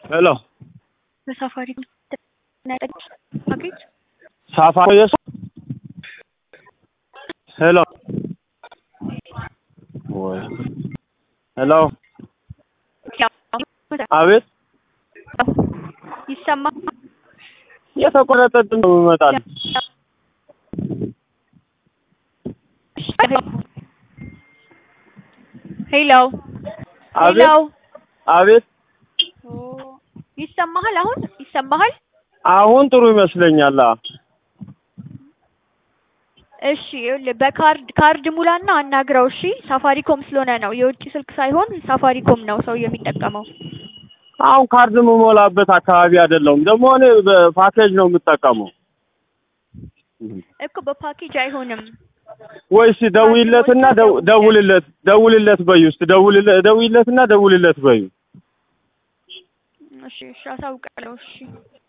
ሄሎ በሳፋሪ ፓኬጅ ሳፋሪ የሱ ሄሎ ወይ ሄሎ አቤት ይሰማ የተቆረጠ ድምፅ ነው ይመጣል። ሄሎ አቤት ሄሎ አቤት ይሰማሃል? አሁን ይሰማሃል? አሁን ጥሩ ይመስለኛል። አ እሺ ይኸውልህ በካርድ ካርድ ሙላና አናግረው። እሺ ሳፋሪኮም ስለሆነ ነው የውጭ ስልክ ሳይሆን ሳፋሪኮም ነው ሰው የሚጠቀመው። አሁን ካርድ የምሞላበት አካባቢ አይደለሁም። ደግሞ እኔ በፓኬጅ ነው የምጠቀመው። እኮ በፓኬጅ አይሆንም። ወይስ ደውይለትና ደው- ደውልለት ደውልለት በዩ ውስጥ ደውልለት ደውይለትና ደውልለት በዩ እሺ እሺ አሳውቃለሁ። እሺ